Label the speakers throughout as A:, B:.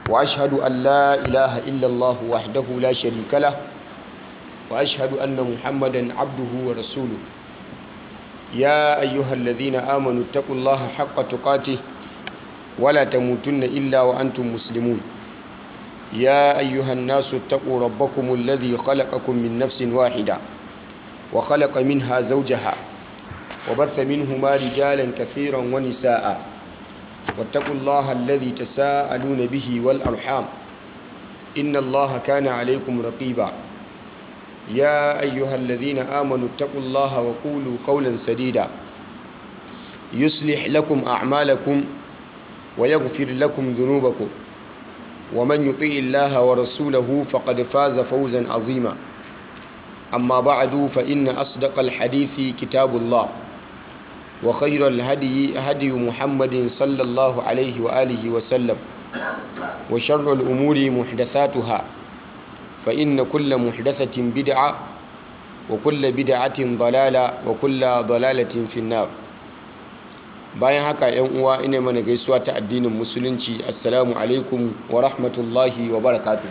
A: وأشهد أن لا إله إلا الله وحده لا شريك له وأشهد أن محمدا عبده ورسوله يا أيها الذين آمنوا اتقوا الله حق تقاته ولا تموتن إلا وأنتم مسلمون يا أيها الناس اتقوا ربكم الذي خلقكم من نفس واحدة وخلق منها زوجها وبث منهما رجالا كثيرا ونساء واتقوا الله الذي تساءلون به والأرحام إن الله كان عليكم رقيبا يا أيها الذين آمنوا اتقوا الله وقولوا قولا سديدا يصلح لكم أعمالكم ويغفر لكم ذنوبكم ومن يطيع الله ورسوله فقد فاز فوزا عظيما أما بعد فإن أصدق الحديث كتاب الله وخير الهدي هدي محمد صلى الله عليه وآله وسلم وشر الأمور محدثاتها فإن كل محدثة بدعة وكل بدعة ضلالة وكل ضلالة في النار bayan haka yan uwa ina mana gaisuwa ta addinin musulunci assalamu alaikum wa rahmatullahi wa barakatuh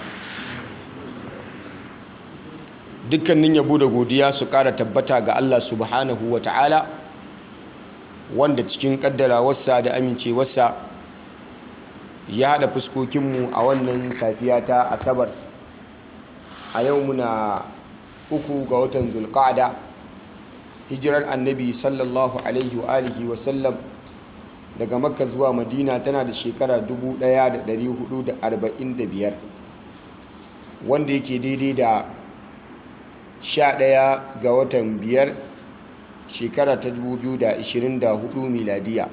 A: dukkanin yabo da godiya su kara tabbata ga Allah subhanahu wa ta'ala wanda cikin kaddarawarsa da amincewarsa ya haɗa fuskokinmu a wannan safiya ta asabar a yau muna uku ga watan zulqa'ada hijirar annabi sallallahu alaihi wa alihi wa sallam daga makka zuwa madina tana da shekara 1445 wanda yake daidai da 11 ga watan biyar shekara ta 2024 miladiya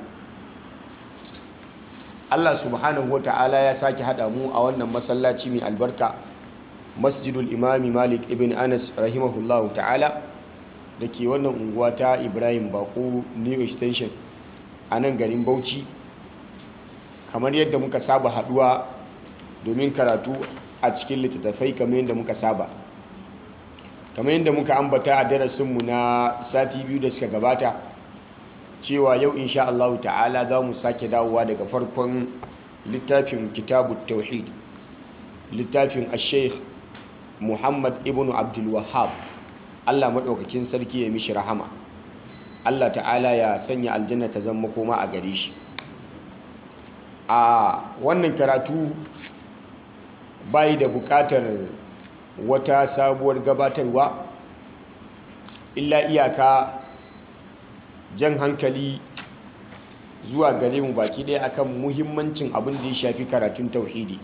A: Allah subhanahu wa ta'ala ya sake haɗa mu a wannan masallaci mai albarka masjidul imami malik ibn anas rahimahullahu ta'ala da ke wannan unguwa ta ibrahim bako new extension a nan garin bauchi kamar yadda muka saba haduwa domin karatu a cikin littattafai kamar yadda muka saba kamar yadda muka ambata a darasinmu na sati biyu da suka gabata cewa yau insha Allah ta'ala za mu sake dawowa daga farkon littafin kitabu tauhid littafin asheikh muhammad ibn abdul wahab Allah maɗaukakin sarki ya mishi rahama Allah ta'ala ya sanya aljanna ta zama koma a gare shi a wannan karatu bayi da buƙatar wata sabuwar gabatarwa illa iyaka jan hankali zuwa gare mu baki ɗaya akan muhimmancin abin da ya shafi karatun tauhidi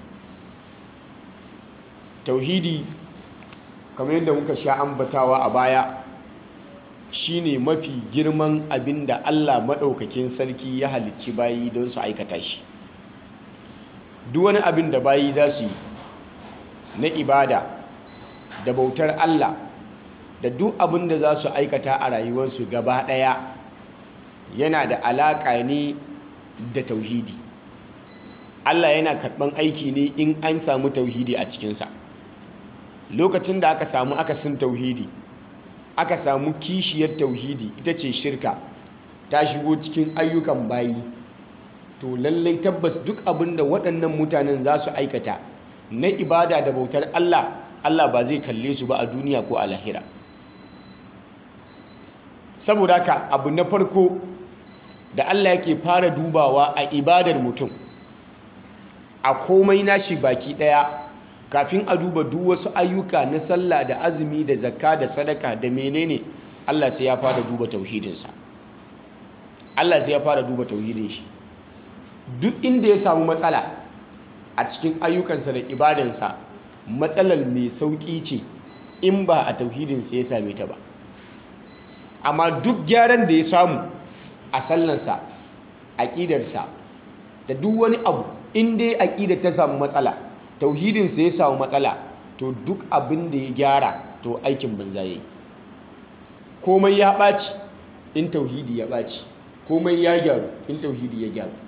A: tauhidi kamar yadda muka sha ambatawa a baya shine mafi girman abin da Allah maɗaukakin sarki ya halicci bayi don su aikata shi duk wani abin da bayi za su yi na ibada da bautar Allah da duk abin da za su aikata a rayuwarsu gaba ɗaya yana da alaƙa ne da tauhidi Allah yana karɓan aiki ne in an samu tauhidi a cikinsa lokacin da aka samu akasin tauhidi aka samu kishiyar tauhidi ita ce shirka ta shigo cikin ayyukan bayi to lallai tabbas duk abin da waɗannan mutanen za su aikata na ibada da bautar Allah Allah ba zai kalle su ba a duniya ko a lahira saboda haka abu na farko da Allah yake fara dubawa a ibadar mutum a komai nashi baki ɗaya kafin a duba duk wasu ayyuka na sallah da azumi da zakka da sadaka da menene Allah sai ya fara duba tauhidinsa Allah sai ya fara duba tauhidin shi duk inda ya samu matsala a cikin ayyukansa da ibadansa matsalar mai sauƙi ce in ba a tauhidinsa ya same ta ba amma duk gyaran da ya samu a sallansa aƙidarsa da duk wani abu in dai aƙidar ta samu matsala tauhidinsa ya samu matsala to duk abin da ya gyara to aikin banza ya yi komai ya ɓaci in tauhidi ya ɓaci komai ya gyaru in tauhidi ya gyaru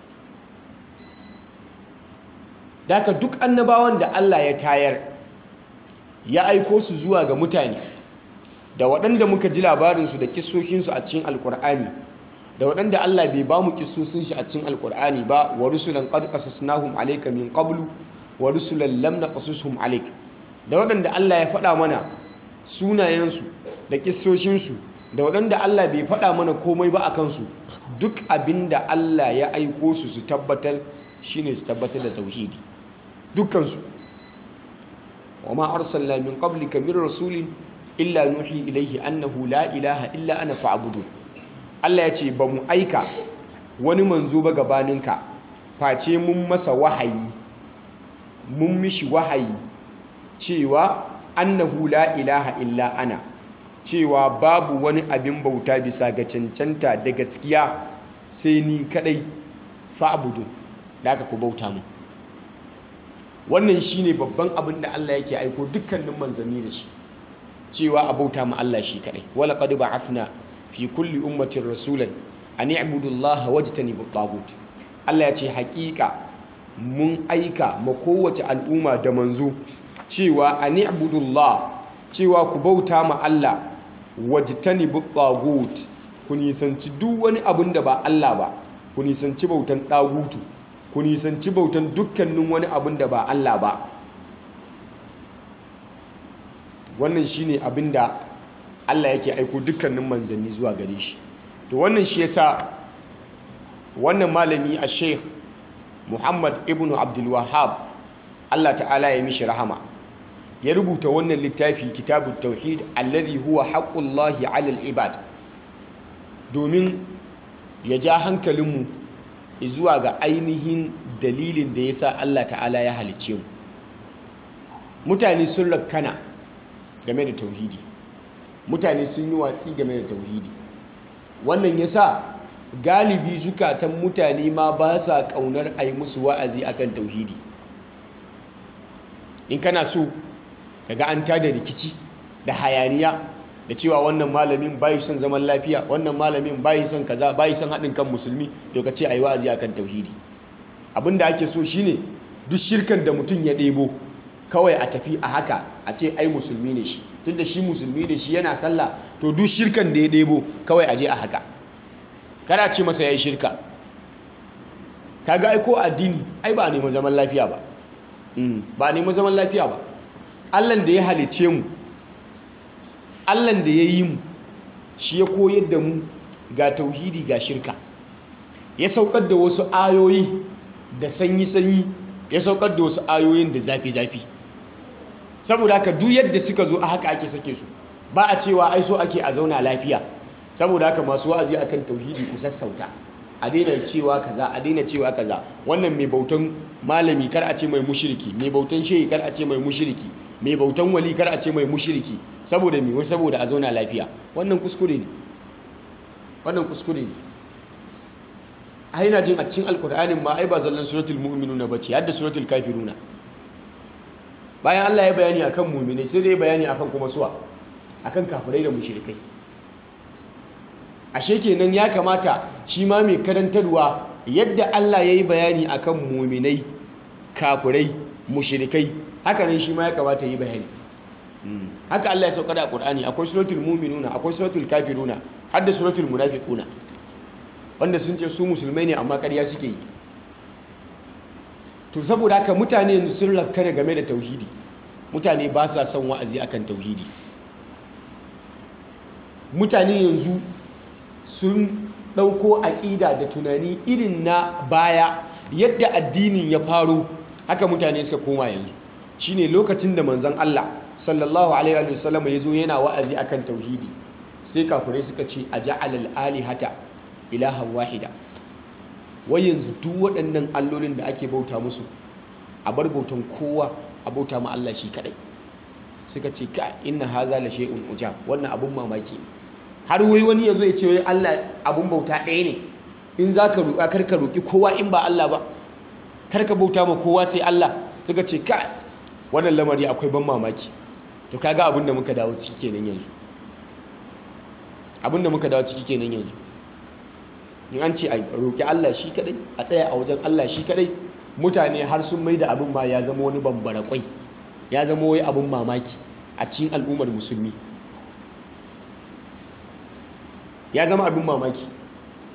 A: Daka duk annabawan da Allah ya tayar ya aiko su zuwa ga mutane da waɗanda muka ji labarinsu da kisoshinsu a cikin alkur'ani da waɗanda Allah bai ba mu kisosin shi a cikin alkur'ani ba wa rusulan qad qasasnahum alayka min qablu wa rusulan lam naqsushum alayk da waɗanda Allah ya faɗa mana sunayensu da kissoshinsu da waɗanda Allah bai faɗa mana komai ba a kansu duk abinda Allah ya aiko su su tabbatar shine su tabbatar da tauhidi dukkansu wa ma arsalna min qablika min rasulin illa nuhi ilaihi annahu la ilaha illa ana fa'budu Allah ya ce ba mu aika wani manzo ba gabaninka face mun masa wahayi mun mishi wahayi cewa annahu la ilaha illa ana cewa babu wani abin bauta bisa ga cancanta da gaskiya sai ni kadai fa'budu da aka ku bauta mu wannan shine babban abin da Allah yake aiko dukkanin manzanni da shi cewa a bauta mu Allah shi kadai wala qad ba'athna fi kulli ummatin rasulan an i'budu Allah wajtanibu at Allah ya ce hakika mun aika ma kowace al'umma da manzo cewa an i'budu Allah cewa ku bauta ma Allah wajtanibu at ku nisanci duk wani abin da ba Allah ba ku nisanci bautan ɗagutu ku nisanci bautan dukkanin wani abin da ba Allah ba wannan shine abin da Allah yake aiko dukkanin manzanni zuwa gare shi to wannan shi yasa wannan malami a Sheikh Muhammad ibn Abdul Wahhab Allah ta'ala ya mishi rahama ya rubuta wannan littafi kitabut tauhid alladhi huwa haqqullahi 'alal ibad domin ya ja hankalinmu zuwa ga ainihin dalilin da yasa Allah ta'ala ya halicce mu mutane sun rakkana game da tauhidi mutane sun yi watsi game da tauhidi wannan yasa galibi zukatan mutane ma ba sa kaunar a yi musu wa'azi akan tauhidi in kana so kaga an tada rikici da hayaniya da cewa wannan malamin bayi son zaman lafiya wannan malamin bayi son kaza bayi son haɗin kan musulmi to ka ce a yi wa'azi akan tauhidi abinda ake so shine duk shirkan da mutum ya ɗebo kawai a tafi a haka a ce ai musulmi ne shi tunda shi musulmi ne shi yana sallah to duk shirkan da ya ɗebo kawai a je a haka kada ce masa ya yi shirka kaga ai ko addini ai ba a neman zaman lafiya ba ba a neman zaman lafiya ba allan da ya halice mu allan da ya yi mu shi ya koyar da mu ga tauhidi ga shirka ya saukar da wasu ayoyi da sanyi-sanyi ya saukar da wasu ayoyin da zafi-zafi saboda haka duk yadda suka zo a haka ake sake su ba a cewa ai so ake a zauna lafiya saboda haka masu wa'azi akan tauhidi ku sassauta a daina cewa kaza a daina cewa kaza wannan mai bautan malami kar a ce mai mushriki mai bautan shehi kar a ce mai mushriki mai bautan wali kar a ce mai mushriki saboda me saboda a zauna lafiya wannan kuskure ne wannan kuskure ne ai na jin a cikin alkur'anin ma ai ba zallan suratul mu'minuna bace hadda suratul kafiruna bayan Allah ya bayani akan mu'minai sai dai bayani akan kuma suwa akan kafirai da mushrikai ashe kenan ya kamata shi ma mai karantarwa yadda Allah ya yi bayani akan mu'minai kafirai mushrikai haka nan shi ma ya kamata yi bayani haka Allah ya sauka da Qur'ani akwai suratul mu'minuna akwai suratul kafiruna har da suratul munafiquna wanda sun ce su musulmai ne amma ƙarya suke yi to saboda haka mutane yanzu sun rakkana game da tauhidi mutane ba sa son wa'azi akan tauhidi mutane yanzu sun ɗauko aƙida da tunani irin na baya yadda addinin ya faro haka mutane suka koma yanzu shine lokacin da manzon Allah sallallahu alaihi wasallam ya zo yana wa'azi akan tauhidi sai kafirai suka ce a ja'alal alihata ilahan wahida wai yanzu duk waɗannan allolin da ake bauta musu a bar bautan kowa a bauta ma Allah shi kadai suka ce ka inna haza la shay'un ujab wannan abun mamaki har wai wani yazo ya ce wai Allah abun bauta ɗaya ne in zaka roƙa kar ka roƙi kowa in ba Allah ba kar ka bauta ma kowa sai Allah suka ce ka wannan lamari akwai ban mamaki to kaga abin da muka dawo ciki kenan yanzu abin da muka dawo ciki kenan yanzu in an ce a roƙi Allah shi kadai a tsaya a wajen Allah shi kadai mutane har sun mai da abin ma ya zama wani bambara kwai ya zama wai abin mamaki a cikin al'ummar musulmi ya zama abin mamaki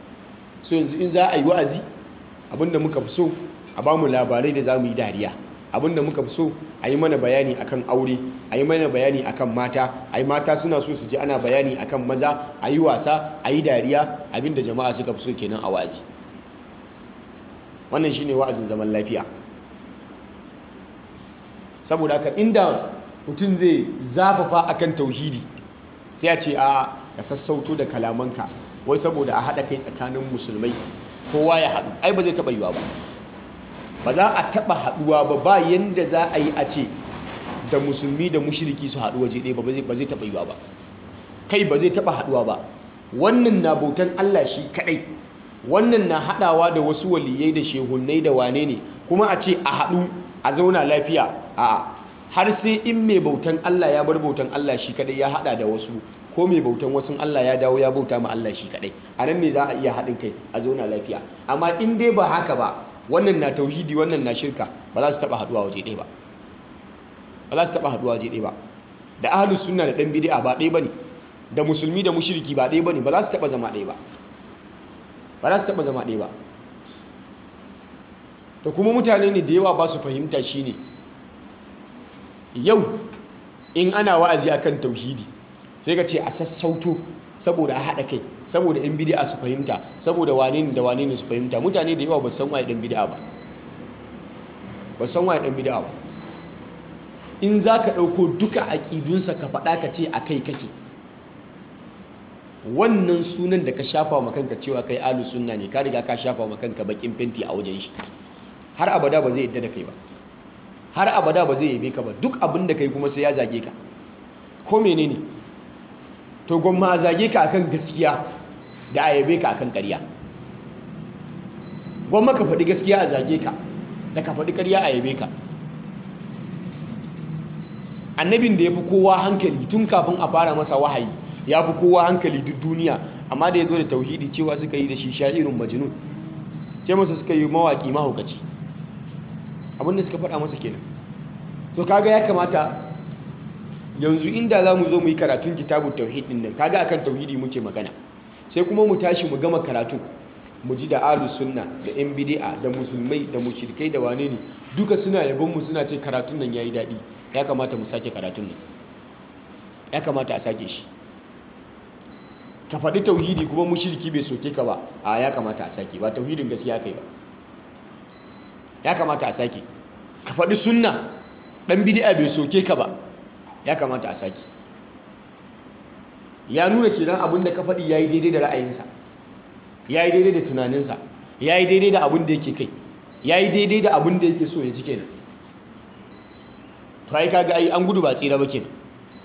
A: so yanzu in za a yi wa'azi abin da muka fi so a ba mu labarai da za mu yi dariya abinda muka fi so a yi mana bayani akan aure a yi mana bayani akan mata a yi mata suna so su ji ana bayani akan maza a yi wasa a yi dariya abinda jama'a suka fi so kenan a wa'azi wannan shine wa'azin zaman lafiya saboda haka inda mutum zai zafafa akan tauhidi sai a ce a ka sassauto da kalamanka wai saboda a haɗa kai tsakanin musulmai kowa ya haɗu ai ba zai taɓa yiwa ba ba za a taɓa haɗuwa ba ba yanda za a yi a ce da musulmi da mushiriki su haɗu waje ɗaya ba zai taɓa yiwa ba kai ba zai taɓa haɗuwa ba wannan na bautan Allah shi kaɗai wannan na haɗawa da wasu waliyai da shehunnai da wane ne kuma a ce a haɗu a zauna lafiya a har sai in mai bautan Allah ya bar bautan Allah shi kaɗai ya haɗa da wasu ko mai bautan wasu Allah ya dawo ya bauta ma Allah shi kaɗai a nan ne za a iya haɗin kai a zauna lafiya amma in dai ba haka ba wannan na tauhidi wannan na shirka ba za su taɓa haɗuwa waje ɗaya ba ba za su taɓa haɗuwa waje ɗaya ba da ahlus sunna da ɗan bid'a ba ɗaya bane da musulmi da mushriki ba ɗaya bane ba za su taɓa zama ɗaya ba ba za su taɓa zama ɗaya ba to kuma mutane ne da yawa ba su fahimta shine yau in ana wa'azi akan tauhidi sai ka ce a sassauto saboda a haɗa kai saboda yan bid'a su fahimta saboda wane ne da wane ne su fahimta mutane da yawa ba san waye ɗan bid'a ba ba san waye ɗan bid'a ba in za ka ɗauko duka aƙidunsa ka faɗa ka ce a kai kake wannan sunan da ka shafa wa kanka cewa kai alu sunna ne ka riga ka shafa wa kanka bakin fenti a wajen shi har abada ba zai yadda da kai ba har abada ba zai yabe ka ba duk abin da kai kuma sai ya zage ka ko menene to gwamma a zage ka akan gaskiya da a yabe ka akan ƙarya gwamma ka faɗi gaskiya a zage ka da ka faɗi ƙarya a yabe ka annabin da ya fi kowa hankali tun kafin a fara masa wahayi ya fi kowa hankali duk duniya amma da ya zo da tauhidi cewa suka yi da shi sha'irin majnun ce masa suka yi mawaƙi mahaukaci abinda suka faɗa masa kenan to kaga ya kamata yanzu inda za mu zo mu yi karatun kitabun tauhid ɗin nan kaga akan tauhidi muke magana sai kuma mu tashi mu gama karatun mu ji da ahlus sunna da yan bid'a da musulmai da mushrikai da wane ne duka suna yabon mu suna ce karatun nan yayi daɗi ya kamata mu sake karatun nan ya kamata a sake shi ka faɗi tauhidi kuma mushriki bai soke ka ba a ya kamata a sake ba tauhidin gaskiya kai ba ya kamata a sake ka faɗi sunna ɗan bid'a bai soke ka ba ya kamata a sake ya nuna kenan abin da ka faɗi yayi daidai da ra'ayinsa yayi daidai da tunaninsa yayi daidai da abin da yake kai yayi daidai da abin da yake so ya ji kenan to ai kaga ai an gudu ba tsira ba kenan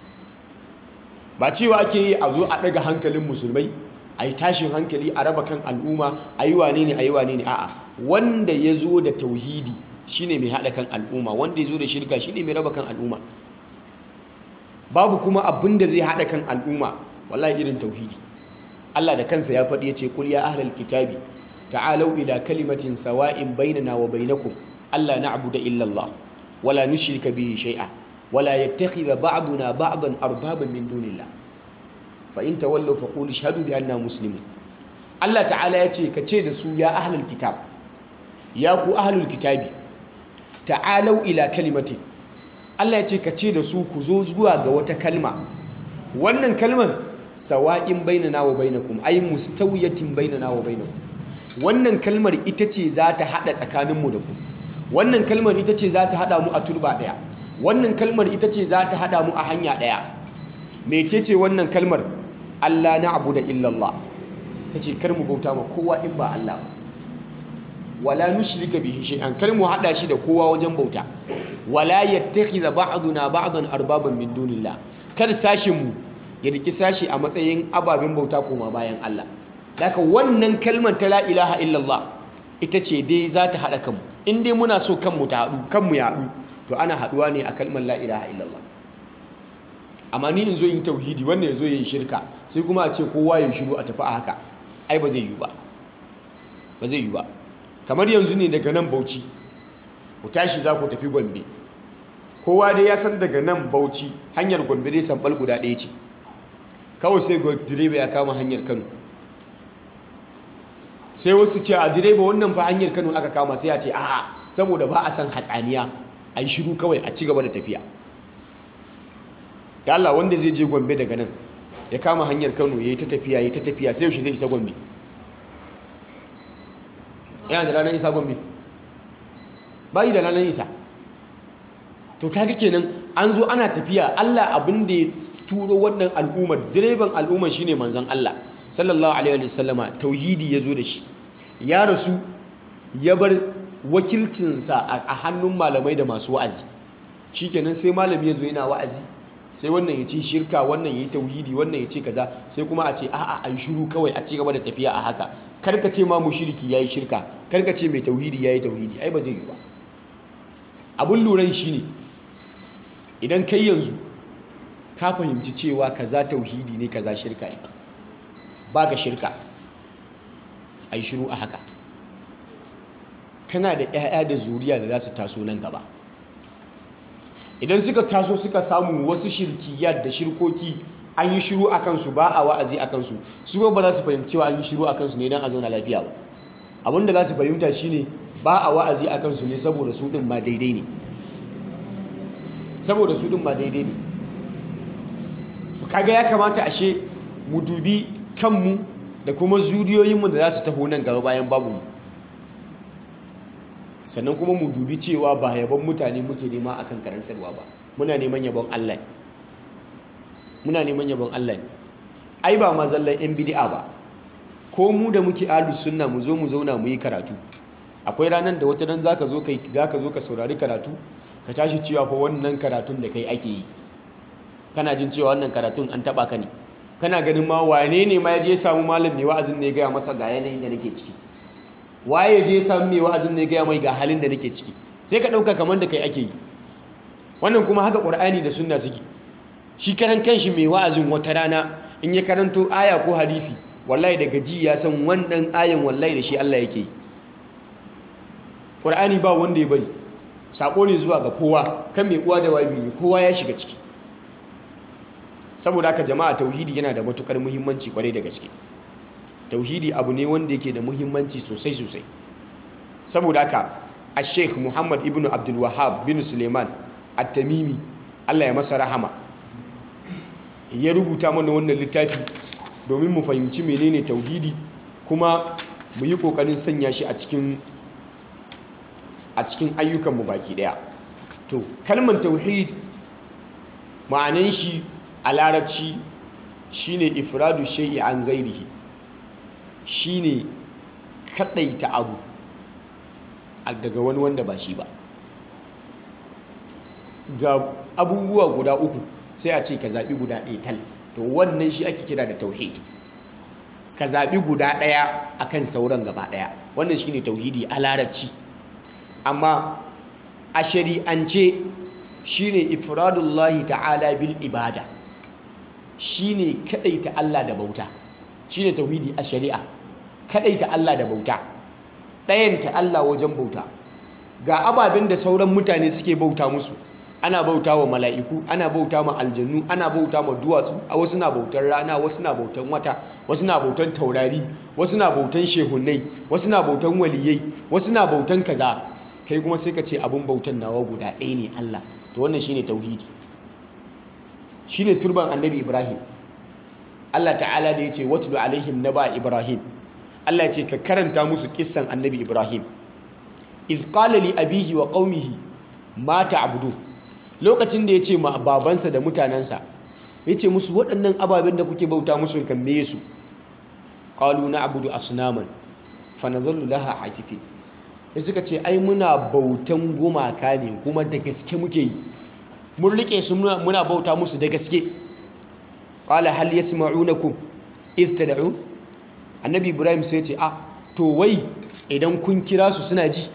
A: ba cewa ake yi a zo a daga hankalin musulmai a yi tashin hankali a raba kan al'umma a yi wane ne a yi wane ne a'a wanda ya zo da tauhidi shine mai haɗa kan al'umma wanda ya zo da shirka shine mai raba kan al'umma babu kuma abin da zai haɗa kan al'umma wallahi irin tauhidi Allah da kansa ya faɗi ya ce kul ya ahlal kitabi ta'alau ila kalimatin sawa'in bainana wa bainakum alla na'budu illa Allah wala nushrika bihi shay'a wala yattakhidha ba'duna ba'dan arbaban min dunillah fa in tawallaw faqulu ashhadu bi anna muslimun Allah ta'ala ya ce ka ce da su ya ahlul kitab ya ku ahlul kitabi ta'alau ila kalimatin Allah ya ce ka ce da su ku zo zuwa ga wata kalma wannan kalman sawa'in bainana wa bainakum ay mustawiyatin bainana wa bainakum wannan kalmar ita ce za ta hada tsakaninmu da ku wannan kalmar ita ce za ta hada mu a turba daya wannan kalmar ita ce za ta hada mu a hanya daya mecece wannan kalmar Allah na'budu illallah tace kar mu bauta ma kowa in ba Allah ba wala nushrika bihi shay'an kar mu hada shi da kowa wajen bauta wala yattakhidha ba'duna ba'dan arbaban min dunillah kar sashin mu ya riki sashi a matsayin ababen bauta koma bayan Allah daga wannan kalmar ta la ilaha illallah ita ce dai za ta hada kanmu in dai muna so kanmu ta hadu kanmu ya hadu to ana haduwa ne a kalmar la ilaha illallah amma ni in zo yin tauhidi wannan ya zo yin shirka sai kuma a ce kowa ya shiru a tafi a haka ai ba zai yi ba ba zai yi ba kamar yanzu ne daga nan bauchi ku tashi za ku tafi gombe kowa dai ya san daga nan bauchi hanyar gombe dai sambal guda ɗaya ce kawai sai direba ya kama hanyar kano sai wasu ce a direba wannan fa hanyar kano aka kama sai a ce a'a saboda ba a san hatsaniya a yi shiru kawai a ci gaba da tafiya da Allah wanda zai je gombe daga nan ya kama hanyar kano ya yi ta tafiya ya yi ta tafiya sai yaushe zai isa gombe yana da ranar isa gombe bayi da ranar isa to kaga kenan an zo ana tafiya Allah abin da ya turo wannan al'ummar direban al'ummar shine manzon Allah sallallahu alaihi wa sallama tauhidi ya zo da shi ya rasu ya bar wakilcinsa a hannun malamai da masu wa'azi shikenan sai malami ya zo yana wa'azi sai wannan ya ce shirka wannan ya yi tauhidi wannan ya ce kaza sai kuma a ce a'a an shiru kawai a ci gaba da tafiya a haka karka ce ma mushriki yayi shirka karka ce mai tauhidi yayi tauhidi ai ba zai yi ba abun luran shine idan kai yanzu ka fahimci cewa kaza tauhidi ne kaza shirka ne ba ka shirka ai shiru a haka kana da 'ya'ya da zuriya da za su taso nan gaba idan suka taso suka samu wasu shirkiyar da shirkoki an yi shiru a kansu ba a wa'azi a kansu su ba za su fahimci cewa an yi shiru a kansu ne don a zauna lafiya ba abinda za su fahimta shine ba a wa'azi a kansu ne saboda su ɗin ma daidai ne saboda su ɗin ma daidai ne kaga ya kamata ashe mu dubi kanmu da kuma zuriyoyinmu da za su taho nan gaba bayan babu mu sannan kuma mu dubi cewa ba yabon mutane muke nema akan karantarwa ba muna neman yabon Allah ne muna neman yabon Allah ne ai ba ma zallan yan bid'a ba ko mu da muke ahlus sunna mu zo mu zauna mu yi karatu akwai ranar da wata dan zaka zo kai zaka zo ka saurari karatu ka tashi cewa fa wannan karatun da kai ake yi kana jin cewa wannan karatun an taba ka ne kana ganin ma wane ne ma ya je samu malam mai wa'azin ne ya gaya masa ga yanayin da nake ciki waye je samu mai wa'azin ne gaya mai ga halin da nake ciki sai ka ɗauka kamar da kai ake yi wannan kuma haka ƙur'ani da sunna suke shi karan kanshi mai wa'azin wata rana in ya karanto aya ko hadisi wallahi daga ji ya san wannan ayan wallahi da shi Allah yake yi ƙur'ani ba wanda ya bari sako ne zuwa ga kowa kan mai uwa da wabi ne kowa ya shiga ciki saboda haka jama'a tauhidi yana da matukar muhimmanci kwarai da gaske tauhidi abu ne wanda yake da muhimmanci sosai sosai saboda haka a sheikh muhammad ibn abdul wahab bin suleiman at-tamimi allah ya masa rahama ya rubuta mana wannan littafi domin mu fahimci menene tauhidi kuma mu yi kokarin sanya shi a cikin a cikin ayyukanmu baki daya to kalmar tauhid ma'anan shi a larabci shine ifradu shay'i an gairihi shine kadaita abu daga wani wanda ba shi ba ga abubuwa guda uku sai a ce ka zaɓi guda ɗaya tal to wannan shi ake kira da tauhid ka zaɓi guda ɗaya akan sauran gaba ɗaya wannan shine tauhidi a larabci amma a shari'ance shine ifradullahi ta'ala bil ibada shine kadaita Allah da bauta shine tauhidi a shari'a kadaita Allah da bauta ɗayanta Allah wajen bauta ga ababen da sauran mutane suke bauta musu ana bauta wa mala'iku ana bauta ma aljannu ana bauta ma duwatsu a wasu na bautan rana wasu na bautan wata wasu na bautan taurari wasu na bautan shehunai wasu na bautan waliyai wasu na bautan kaza kai kuma sai ka ce abin bautan nawa guda ɗaya ne Allah to wannan shine tauhidi shine turban annabi Ibrahim Allah ta'ala da yace watlu alaihim naba Ibrahim Allah ya ce ka karanta musu kissan annabi Ibrahim iz qala li abihi wa qaumihi ma ta'budu lokacin da yace ma babansa da mutanansa yace musu waɗannan ababen da kuke bauta musu kan me su qalu na'budu asnaman fa nadhallu laha akifin sai suka ce ai muna bautan gumaka ne kuma da gaske muke yi mun rike su muna bauta musu da gaske qala hal yasma'unakum iz tad'un annabi ibrahim sai ce a to wai idan kun kira su suna ji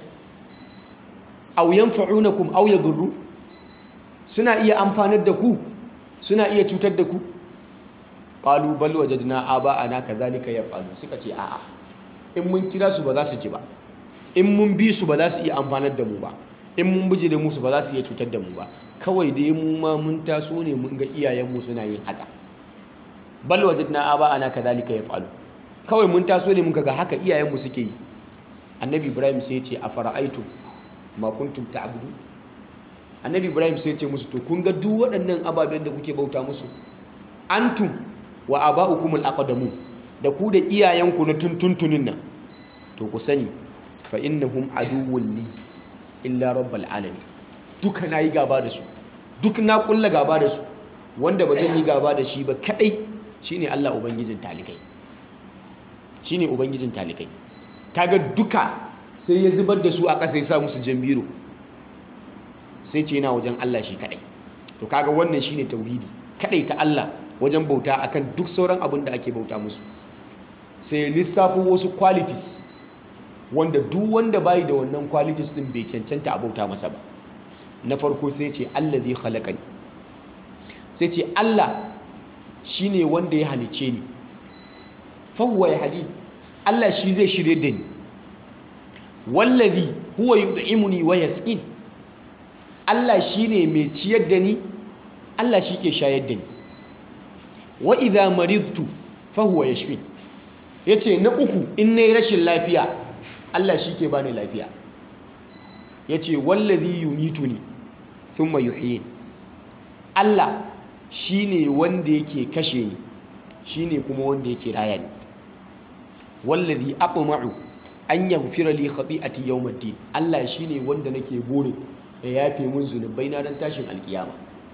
A: aw yanfa'unakum aw yadurru suna iya amfanar da ku suna iya cutar da ku qalu bal wajadna aba'ana kadhalika yaf'alu suka ce a'a in mun kira su ba za su ji ba in mun bi su ba za su iya amfanar da mu ba in mun bije da musu ba za su iya cutar da mu ba kawai dai mu ma mun taso ne mun ga iyayenmu suna yin haka bal wajadna aba'ana kadhalika yaf'alu kawai mun taso ne muka ga haka iyayenmu suke yi annabi ibrahim sai ya ce a fara'aitu ma kuntum ta'budu annabi ibrahim sai ce musu to kun ga duk waɗannan ababen da kuke bauta musu antum wa aba'ukum al-aqdamu da ku da iyayenku na tuntuntunin nan to ku sani fa innahum aduwwun li illa rabbal alamin duka nayi gaba da su duk na kulla gaba da su wanda ba zan yi gaba da shi ba kadai shine Allah ubangijin talikai shine ubangijin talikai kaga duka sai ya zubar da su a ƙasa ya sa musu jambiro sai ce yana wajen Allah shi kadai to kaga wannan shine tauhidi kadai ta Allah wajen bauta akan duk sauran abin da ake bauta musu sai lissafo wasu qualities wanda duk wanda bai da wannan qualities din bai cancanta a bauta masa ba na farko sai ce allazi khalaqani sai ce Allah shine wanda ya halice ni fa huwa yahdi Allah shi zai shirye da ni wallazi huwa yud'imuni wa yasqin Allah shine mai ciyar da ni Allah shi ke shayar da ni wa idha maridtu fa huwa yashfi yace na uku in nayi rashin lafiya Allah shi ke bani lafiya yace wallazi yumituni thumma yuhyin Allah shine wanda yake kashe ni shine kuma wanda yake raya ni wallazi aqma'u an yaghfira li khati'ati yawmiddin Allah shine wanda nake bore ya yafe mun zunubai na dan tashin alkiyama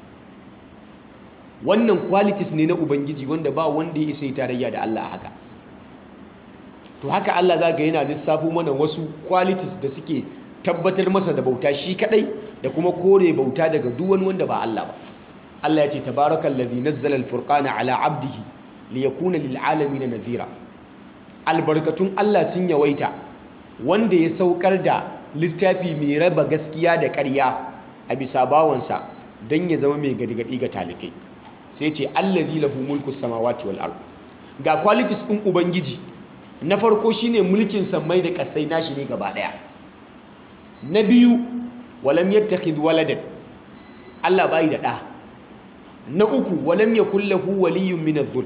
A: wannan qualities ne na ubangiji wanda ba wanda ya isa tarayya da Allah haka to haka Allah zaka yana lissafo mana wasu qualities da suke tabbatar masa da bauta shi kadai da kuma kore bauta daga duk wani wanda ba Allah ba Allah ya ce tabarakallazi nazzala al-furqana ala 'abdihi liyakuna lil alamin nadhira albarkatun Allah sun yawaita wanda ya saukar da littafi mai raba gaskiya da ƙarya a bisa bawansa don ya zama mai gadigadi ga talikai sai ce allazi lahu mulku samawati wal ard ga qualities din ubangiji na farko shine mulkin sammai da kasai nashi ne gaba daya na biyu walam yattakhid waladan Allah bai da da na uku walam yakul lahu waliyyun min adh-dhulm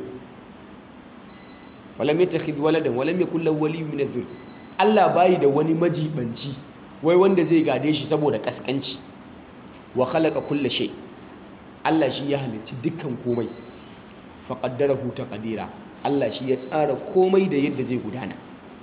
A: walam yattakhid waladan walam yakul lahu waliyyun min adh-dhulm Allah bai da wani majibanci wai wanda zai gade shi saboda kaskanci wa khalaqa kulla shay Allah shi ya halicci dukkan komai fa qaddarahu taqdira Allah shi ya tsara komai da yadda zai gudana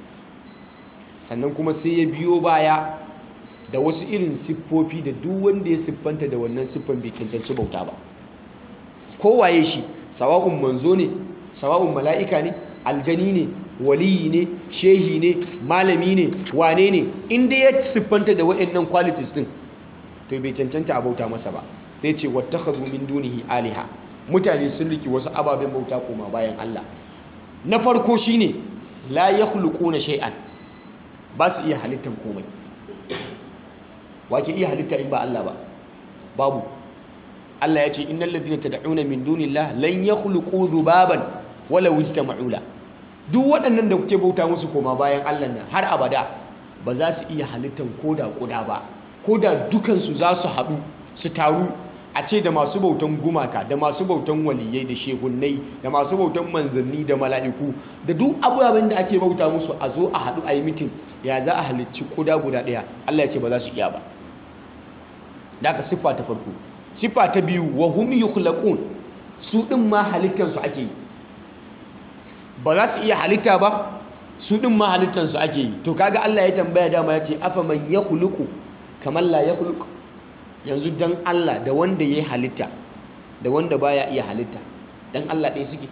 A: sannan kuma sai ya biyo baya da wasu irin siffofi da duk wanda ya siffanta da wannan siffan bai cancanci bauta ba kowaye shi sawa'un manzo ne sawa'un mala'ika ne aljani ne waliyi ne shehi ne malami ne wane ne inda ya siffanta da waɗannan qualities din to bai cancanta a bauta masa ba sai ce wattakhadhu min dunihi aliha mutane sun riki wasu ababen bauta koma bayan Allah na farko shine la yakhluquna shay'an ba su iya halittan komai wake iya halitta in ba Allah ba babu Allah ya ce innal ladina tad'una min dunillah lan yakhluqu dhubaban wala ijtama'u la duk waɗannan da kuke bauta musu koma bayan Allah nan har abada ba za su iya halittan koda koda ba koda dukansu za su haɗu su taru a ce da masu bautan gumaka da masu bautan waliyai da shehunnai da masu bautan manzanni da mala'iku da duk abubuwan da ake bauta musu a zo a haɗu a yi mitin ya za a halicci koda guda ɗaya Allah ya ce ba za su iya ba da aka siffa ta farko siffa ta biyu wa hum yukhlaqun su ɗin ma halittansu ake yi ba za su iya halitta ba su ɗin ma halittansu ake yi to kaga Allah ya tambaya dama ya ce afa man ya huluku kamar la ya huluku yanzu dan Allah da wanda ya yi halitta da wanda baya iya halitta dan Allah ɗaya suke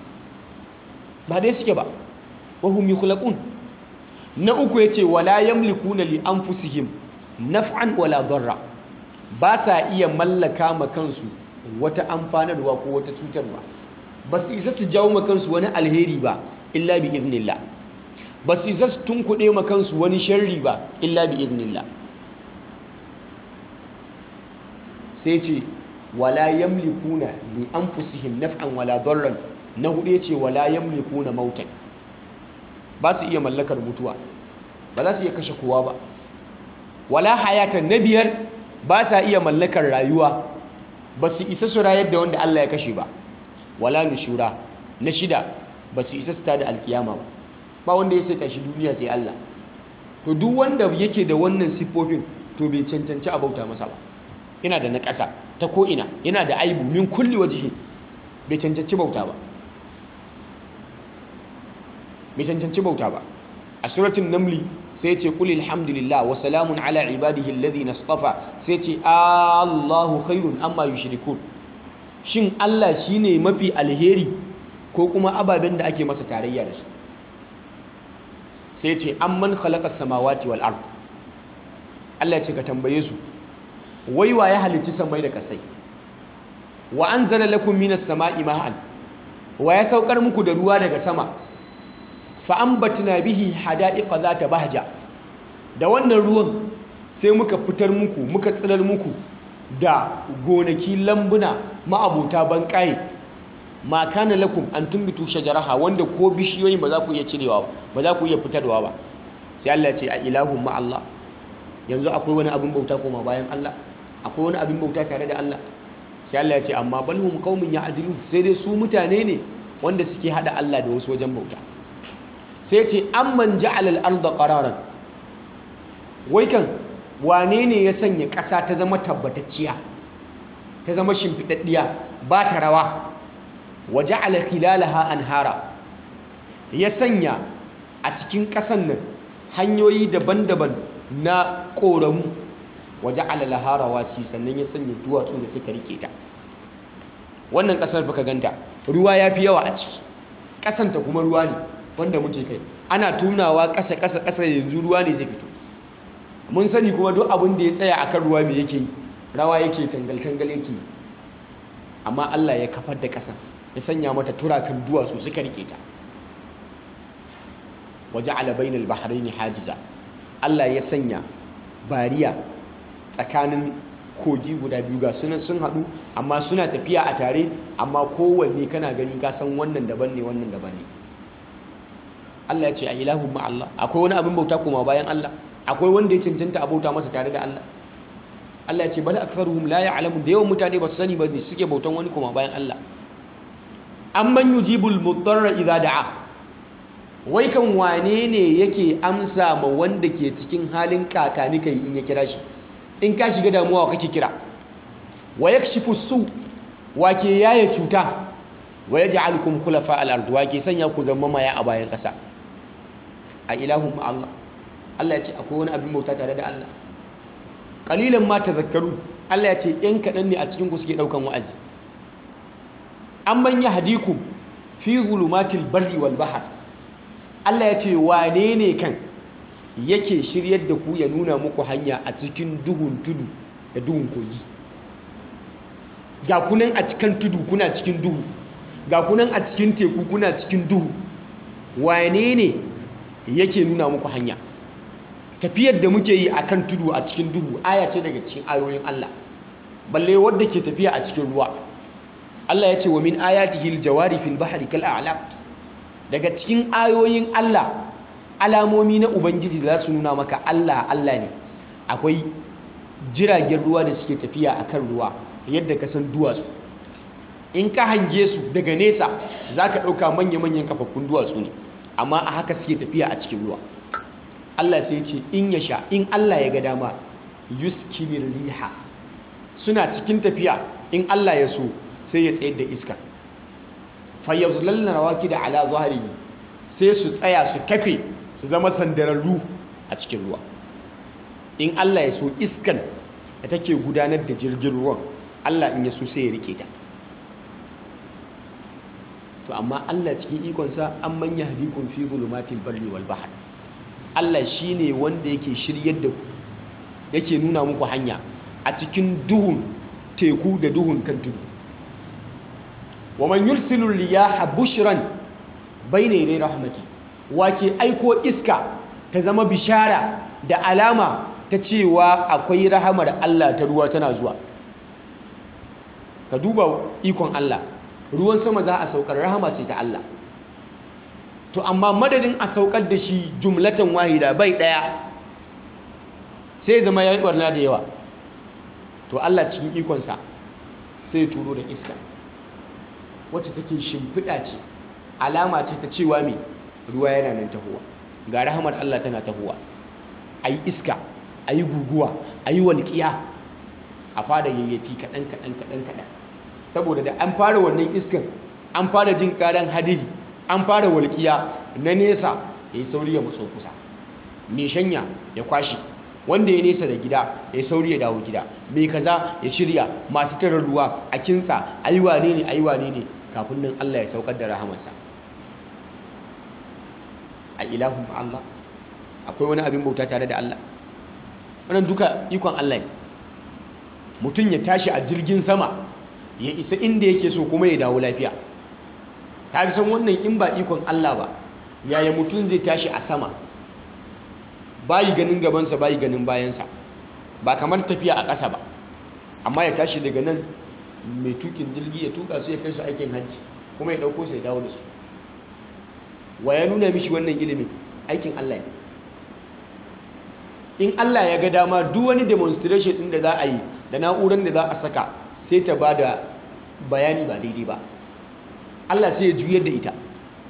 A: ba dai suke ba wahum yukhlaqun na uku yace wala yamlikuna li anfusihim naf'an wala darra ba sa iya mallaka ma kansu wata amfanarwa ko wata cutarwa ba su isa su jawo ma kansu wani alheri ba illa bi iznillah ba su isa su tunkuɗe ma kansu wani sharri ba illa bi iznillah sai ce wala yamlikuna li anfusihim naf'an wala darran na hudu yace wala yamlikuna mautan ba su iya mallakar mutuwa ba za su iya kashe kowa ba wala hayatan na biyar ba sa iya mallakar rayuwa ba su isa su rayar da wanda Allah ya kashe ba wala nushura na shida ba su isa su tada alkiyama ba ba wanda ya sai tashi duniya sai Allah to duk wanda yake da wannan siffofin to bai cancanci a bauta masa ba yana da naƙasa ta ko'ina yana da aibu min kulli wajihi bai cancanci bauta ba bai cancanci bauta ba a suratun namli sai ce kuli alhamdulillah wa salamun ala ibadihi alladhina istafa sai ce Allahu khairun amma yushrikun shin Allah shine mafi alheri ko kuma ababen da ake masa tarayya da su sai ce amman khalaqa samawati wal ard Allah ya ce ka tambaye su wai wa ya halicci samai da kasai wa anzala lakum minas sama'i ma'an wa ya saukar muku da ruwa daga sama fa ambatna bihi hada'iqa zata bahja da wannan ruwan sai muka fitar muku muka tsirar muku da gonaki lambuna ma'abuta banƙaye ma kana lakum an tumbitu shajaraha wanda ko bishiyoyin ba za ku iya cirewa ba za ku iya fitarwa ba sai Allah ya ce a ilahun ma Allah yanzu akwai wani abin bauta koma bayan Allah akwai wani abin bauta tare da Allah sai Allah ya ce amma balhum qaumin ya'dilun sai dai su mutane ne wanda suke hada Allah da wasu wajen bauta sai ce amman ja'ala al-ardha qararan wai kan wane ne ya sanya ƙasa ta zama tabbatacciya ta zama shimfiɗaɗɗiya ba ta rawa wa ja'ala khilalaha anhara ya sanya a cikin ƙasan nan hanyoyi daban-daban na ƙoramu wa ja'ala laha rawasi sannan ya sanya duwatsu da suka rike ta wannan ƙasar baka ganta ruwa ya fi yawa a ciki ƙasanta kuma ruwa ne wanda muke kai ana tunawa ƙasa ƙasa ƙasa yanzu ruwa ne zai fito mun sani kuma duk abin da ya tsaya akan ruwa me yake yi rawa yake tangal-tangal yake amma Allah ya kafar da ƙasa ya sanya mata turakan duwatsu suka rike ta waje alabainal bahraini hajiza Allah ya sanya bariya tsakanin kogi guda biyu ga sunan sun haɗu amma suna tafiya a tare amma kowanne kana gani ka san wannan daban ne wannan daban ne Allah ya ce a ilahun ma Allah akwai wani abin bauta kuma bayan Allah akwai wanda ya cancanta a bauta masa tare da Allah Allah ya ce bal aktharuhum la ya'lamun da yawan mutane ba su sani ba ne suke bautan wani kuma bayan Allah amman yujibul mudarra idza da'a wai kan wane ne yake amsa ma wanda ke cikin halin kakani kai in ya kira shi in ka shiga damuwa kake kira wa yakshifu su wa ke yaya cuta wa yaj'alukum khulafa al-ard wa ke sanya ku zama maya a bayan kasa a ilahun ma Allah Allah ya ce akwai wani abin bauta tare da Allah qalilan ma tazakkaru Allah ya ce yan kaɗan ne a cikin ku suke ɗaukan wa'azi amman yahdikum fi zulumatil barri wal bahr Allah ya ce wane ne kan yake shiryar da ku ya nuna muku hanya a cikin duhun tudu da duhun kogi ga kunan a cikin tudu kuna cikin duhu ga kunan a cikin teku kuna cikin duhu wane ne yake nuna muku hanya tafiyar da muke yi akan tudu a cikin duhu aya ce daga cikin ayoyin Allah balle wadda ke tafiya a cikin ruwa Allah ya ce wa min ayatihi aljawari fil bahri kal a'lam daga cikin ayoyin Allah alamomi na ubangiji da za su nuna maka Allah Allah ne akwai jiragen ruwa da suke tafiya akan ruwa yadda ka san duwatsu in ka hange su daga nesa za ka ɗauka manya-manyan kafaffun duwatsu ne amma a haka suke tafiya a cikin ruwa Allah sai ce in ya sha in Allah ya ga dama yuskinir riha suna cikin tafiya in Allah ya so sai ya tsayar da iska fayyazulalla rawaki da ala zahiri sai su tsaya su kafe su zama sandararru a cikin ruwa in Allah ya so iskan da take gudanar da jirgin ruwan Allah in ya so sai ya rike ta to amma Allah cikin ikonsa an manya hadikun fi zulumatil barri wal bahr Allah shine wanda yake shiryar da ku yake nuna muku hanya a cikin duhun teku da duhun kan tudu wa man yursilu riyaha bushran bayna yaday rahmati wake aiko iska ta zama bishara da alama ta cewa akwai rahamar Allah ta ruwa tana zuwa ka duba ikon Allah ruwan sama za a saukar rahama ce ta Allah to amma madadin a saukar da shi jumlatan wahida bai daya sai zama ya yi barna da yawa to Allah cikin ikonsa sai turo da iska wacce take shimfiɗa ce alama ce ta cewa mai ruwa yana nan tahowa ga rahamar Allah tana tahowa a yi iska a yi guguwa a yi walƙiya a fara yayyafi kaɗan kaɗan kaɗan kaɗan saboda da an fara wannan iskan an fara jin ƙaran hadiri an fara walƙiya na nesa ya yi sauri ya matso kusa mai shanya ya kwashe wanda ya nesa da gida ya sauri ya dawo gida mai kaza ya shirya masu tara ruwa a kintsa ayi wane ne ayi wane ne kafin nan Allah ya saukar da rahamarsa a ilahun Allah akwai wani abin bauta tare da Allah wannan duka ikon Allah ne mutum ya tashi a jirgin sama ya isa inda yake so kuma ya dawo lafiya ta san wannan in ba ikon Allah ba yaya mutum zai tashi a sama bayi ganin gabansa bayi ganin bayansa ba kamar tafiya a ƙasa ba amma ya tashi daga nan mai tukin jirgi ya tuka su ya kai su aikin hajji kuma ya ɗauko su ya dawo da su wa ya nuna mishi wannan ilimin aikin Allah ne in Allah ya ga dama duk wani demonstration ɗin da za a yi da na'urar da za a saka sai ta ba da bayani ba daidai ba Allah sai ya juyar da ita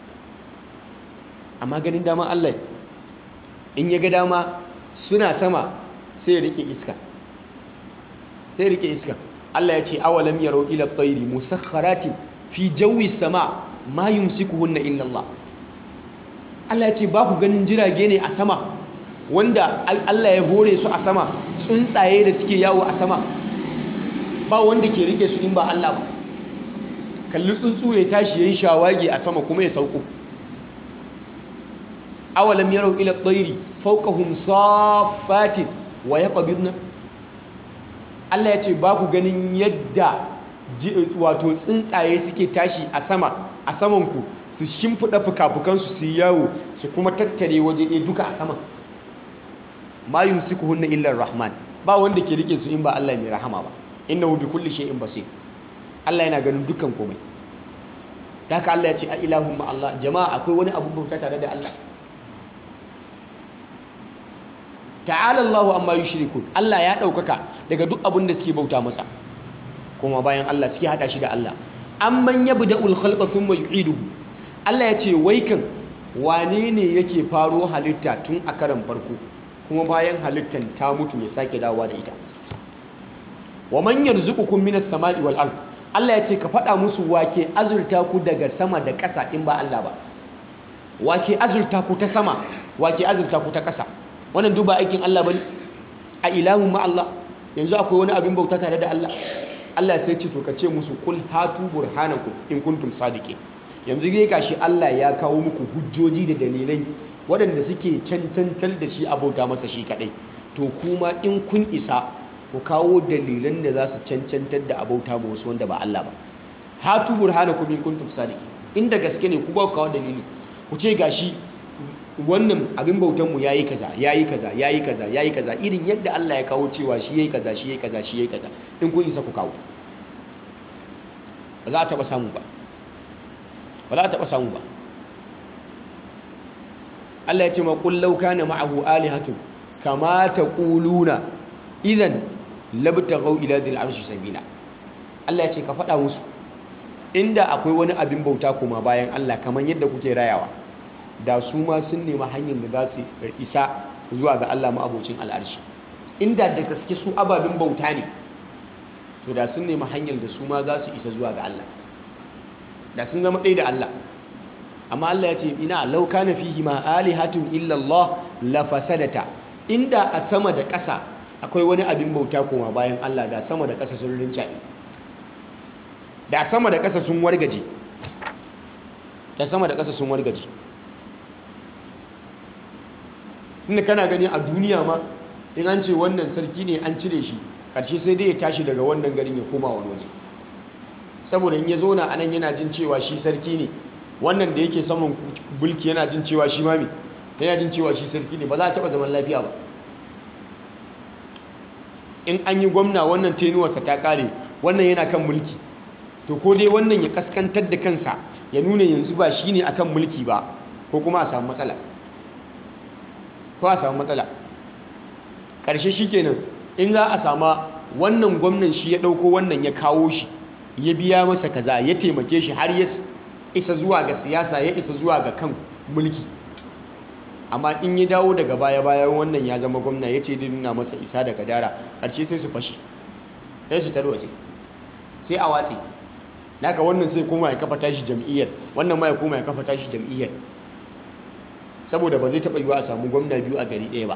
A: amma ganin dama Allah in ya ga dama suna sama sai ya rike iska sai ya rike iska Allah ya ce awalam yarau ila tsairi musakharatin fi jawi sama ma yumsikuhunna illa Allah Allah ya ce ba ku ganin jirage ne a sama wanda Allah ya hore su a sama tsuntsaye da suke yawo a sama ba wanda ke rike su in ba Allah ba kalli tsuntsu ya tashi yayin shawagi a sama kuma ya sauko awalam yarau ila tsairi fawqahum saffatin wa yaqbidna Allah ya ce ba ku ganin yadda wato tsuntsaye suke tashi a sama a samanku su shimfiɗa fuka-fukansu su yawo su kuma tattare waje ɗaya duka a sama ma yumsikuhunna illa rahman ba wanda ke rike su in ba Allah mai rahama ba innahu bi kulli shay'in basir Allah yana ganin dukkan komai da haka Allah ya ce a ilahun ma Allah jama'a akwai wani abu bauta tare da Allah ta'ala Allahu amma yushrikun Allah ya ɗaukaka daga duk abin da suke bauta masa kuma bayan Allah suke hada shi da Allah amman yabda'ul khalqa thumma yu'iduhu Allah ya ce wai kan wane ne yake faro halitta tun a karan farko kuma bayan halittan ta mutu ya sake dawowa da ita wa man yarzuqukum minas sama'i wal ard Allah ya ce ka faɗa musu wake azurta ku daga sama da ƙasa in ba Allah ba wake azurta ku ta sama wake azurta ku ta ƙasa wannan duba aikin Allah bane a ilahun ma Allah yanzu akwai wani abin bauta tare da Allah Allah sai ce to ka ce musu kul hatu burhanakum in kuntum sadiqin yanzu dai gashi Allah ya kawo muku hujjoji da dalilai waɗanda suke cancantar da shi abota masa shi kadai to kuma in kun isa ku kawo dalilan da za su cancantar da abauta ma wasu wanda ba Allah ba hatu burhanakum in kuntum sadiqin inda gaske ne ku ba ku kawo dalili ku ce gashi wannan abin bautanmu ya yi kaza ya yi kaza ya yi kaza ya yi kaza irin yadda Allah ya kawo cewa shi ya yi kaza shi ya yi kaza shi ya yi kaza in kun isa ku kawo ba za a taɓa samu ba ba za a taɓa samu ba Allah ya ce ma kullau kana ma'ahu alihatun kama taquluna idan labtaghaw ila dhil arshi sabila Allah ya ce ka faɗa musu inda akwai wani abin bauta kuma bayan Allah kamar yadda kuke rayawa da su ma sun nemi hanyar da za su isa zuwa ga Allah ma'abocin al'arshi inda da gaske su ababin bauta ne to da sun nemi hanyar da su ma za su isa zuwa ga Allah da sun zama ɗaya da Allah amma Allah ya ce ina lauka na fihi ma alihatun illallah la fasadata inda a sama da ƙasa akwai wani abin bauta kuma bayan Allah da sama da ƙasa sun rincaɓe da sama da ƙasa sun wargaje da sama da ƙasa sun wargaje inda kana gani a duniya ma in an ce wannan sarki ne an cire shi ƙarshe sai dai ya tashi daga wannan garin ya koma wani waje saboda in ya zauna a nan yana jin cewa shi sarki ne wannan da yake saman bulki yana jin cewa shi mami yana jin cewa shi sarki ne ba za a taɓa zaman lafiya ba in an yi gwamna wannan tenuwarsa ta ƙare wannan yana kan mulki to ko dai wannan ya kaskantar da kansa ya nuna yanzu ba shi ne akan mulki ba ko kuma a samu matsala ko a samu matsala ƙarshe shi kenan in za a sama wannan gwamnan shi ya ɗauko wannan ya kawo shi ya biya masa kaza ya taimake shi har ya isa zuwa ga siyasa ya isa zuwa ga kan mulki amma in ya dawo daga baya bayan wannan ya zama gwamna ya ce nuna masa isa da kadara ƙarshe sai su fashe sai su tarwace sai a watse naka wannan sai koma ya kafa tashi jam'iyyar wannan ma ya koma ya kafa tashi jam'iyyar saboda ba zai taɓa yiwa a samu gwamna biyu a gari ɗaya ba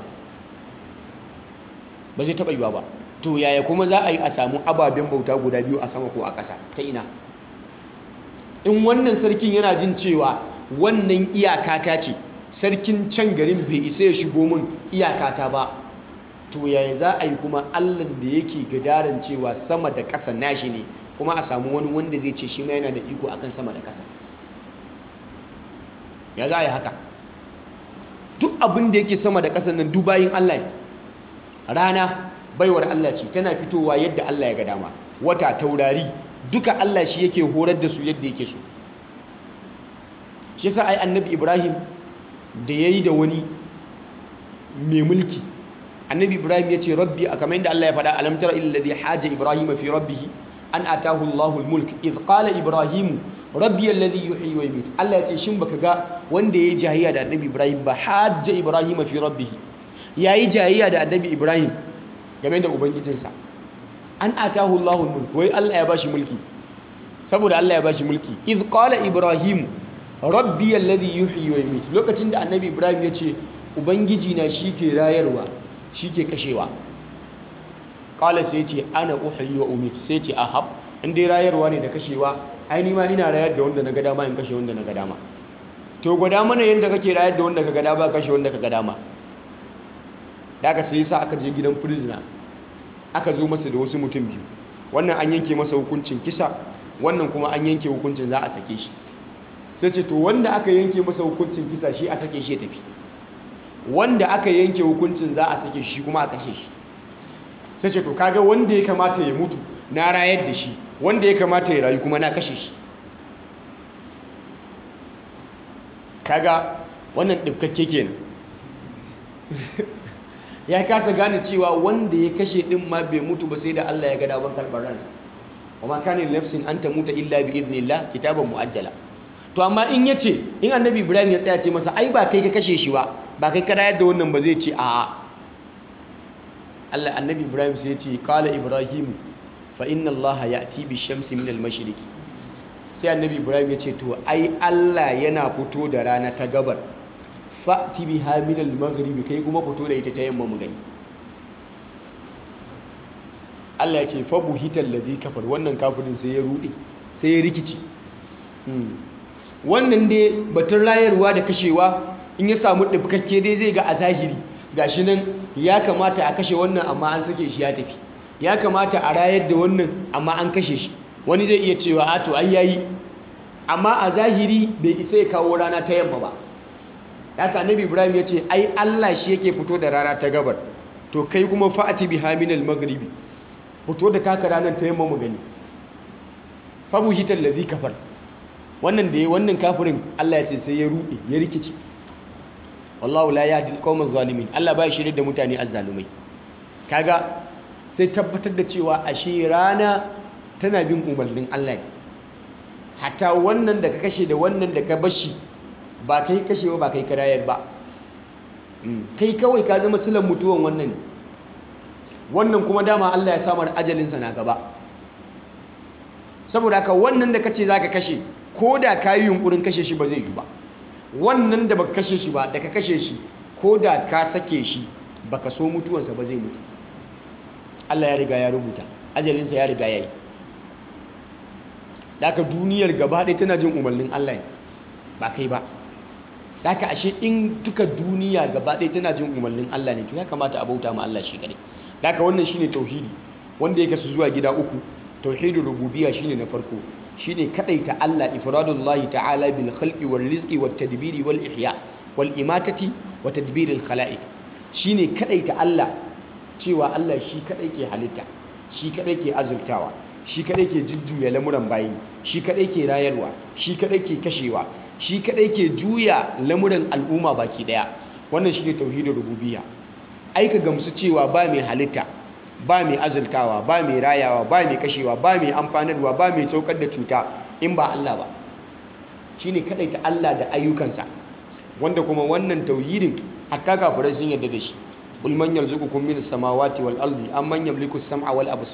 A: ba zai taɓa yiwa ba to yaya kuma za a yi a samu ababen bauta guda biyu a sama ko a ƙasa ta ina in wannan sarkin yana jin cewa wannan iyakata ce sarkin can garin bai isa ya shigo min iyakata ba to yaya za a yi kuma allan da yake gadaran cewa sama da ƙasa nashi ne kuma a samu wani wanda zai ce shi ma yana da iko akan sama da ƙasa ya za a yi haka duk abin da yake sama da ƙasan nan dubayin Allah ne rana baiwar Allah ce tana fitowa yadda Allah ya ga dama wata taurari duka Allah shi yake horar da su yadda yake so shi yasa ai annabi Ibrahim da yayi da wani mai mulki annabi Ibrahim ya ce rabbi a kamar yadda Allah ya faɗa alam tara illa alladhi haja Ibrahim fi rabbih an atahu Allahu al-mulk idh qala Ibrahim rabbi alladhi yuhyi wa yumiit Allah ya ce shin baka ga wanda yayi jahiyya da annabi Ibrahim ba hajja Ibrahim fi rabbih yayi jahiyya da annabi Ibrahim game da ubangijinsa an atahu Allahu al-mulk wai Allah ya bashi mulki saboda Allah ya bashi mulki idh qala Ibrahim rabbi alladhi yuhyi wa yumiit lokacin da annabi Ibrahim ya ce ubangiji na shike rayarwa shike kashewa qala sai ce ana uhyi wa umiit sai ce ahab in dai rayarwa ne da kashewa ai ni ma ina rayar da wanda na ga dama in kashe wanda na ga dama to gwada mana yadda kake rayar da wanda ka ga dama kashe wanda ka ga dama da aka sai sa aka je gidan prisoner aka zo masa da wasu mutum biyu wannan an yanke masa hukuncin kisa wannan kuma an yanke hukuncin za a sake shi sai ce to wanda aka yanke masa hukuncin kisa shi a sake shi ya tafi wanda aka yanke hukuncin za a sake shi kuma a kashe shi sai ce to kaga wanda ya kamata ya mutu na rayar da shi wanda ya kamata ya rayu kuma na kashe shi kaga wannan ɗifkakke kenan ya kasa gane cewa wanda ya kashe ɗin ma bai mutu ba sai da Allah ya ga daban karɓar ransa wa ma kana nafsin an tamuta illa bi idnillah kitaban muajjala to amma in yace in annabi Ibrahim ya tsaya ce masa ai ba kai ka kashe shi ba ba kai ka rayar da wannan ba zai ce a'a Allah annabi Ibrahim sai ya ce qala ibrahim fa inna Allah ya'ti bi shamsi min al-mashriq sai annabi Ibrahim ya ce to ai Allah yana fito da rana ta gabar fa'ti biha min al-maghribi kai kuma fito da ita ta yamma mu gani Allah ya ce fa buhital ladhi kafar wannan kafirin sai ya rude sai ya rikici wannan dai batun rayarwa da kashewa in ya samu ɗabkakke dai zai ga a zahiri gashi nan ya kamata a kashe wannan amma an sake shi ya tafi ya kamata a rayar da wannan amma an kashe shi wani zai iya cewa a to ai yayi amma a zahiri bai isa ya kawo rana ta yamma ba haka annabi ibrahim ya ce ai allah shi yake fito da rana ta gabar to kai kuma fa'ati biha min al-maghribi fito da taka ranar ta yamma mu gani fa buhital ladhi kafar wannan da ya wannan kafirin Allah ya ce sai ya rude ya rikici wallahu la yahdi al zalimin Allah ba shirye da mutane azzalumai kaga sai tabbatar da cewa ashe rana tana bin umarnin Allah ne hatta wannan da ka kashe da wannan da ka bashi ba kai kashe ba kai karayar ba kai kawai ka zama silan mutuwan wannan ne wannan kuma dama Allah ya samar ajalinsa na gaba saboda haka wannan da kace zaka kashe ko da ka yi yunkurin kashe shi ba zai yi ba wannan da baka kashe shi ba da ka kashe shi ko da ka sake shi baka so mutuwansa ba zai mutu Allah ya riga ya rubuta ajalinsa ya riga ya yi da duniyar gaba ɗaya tana jin umarnin Allah ba kai ba da ashe in duka duniya gaba ɗaya tana jin umarnin Allah ne to ya kamata a bauta ma Allah shi kadai da wannan shine tauhidi wanda ya kasu zuwa gida uku tauhidul rububiyya shine na farko shine kadaita Allah ifradullahi ta'ala bil khalqi wal rizqi wat tadbiri wal ihya wal imatati wa tadbiril khalaiq shine kadaita Allah cewa Allah shi kadai ke halitta shi kadai ke azurtawa shi kadai ke jujjuya lamuran bayi shi kadai ke rayarwa shi kadai ke kashewa shi kadai ke juya lamuran al'umma baki daya wannan shine tauhidul rububiyya ai ka gamsu cewa ba mai halitta ba mai azultawa ba mai rayawa ba mai kashewa ba mai amfanarwa ba mai saukar da cuta in ba Allah ba shine ta Allah da ayyukansa wanda kuma wannan tauhidin hatta kafirai sun yarda da shi qul man yarzuqukum minas samawati wal ardi amman yamliku as-sam'a wal absar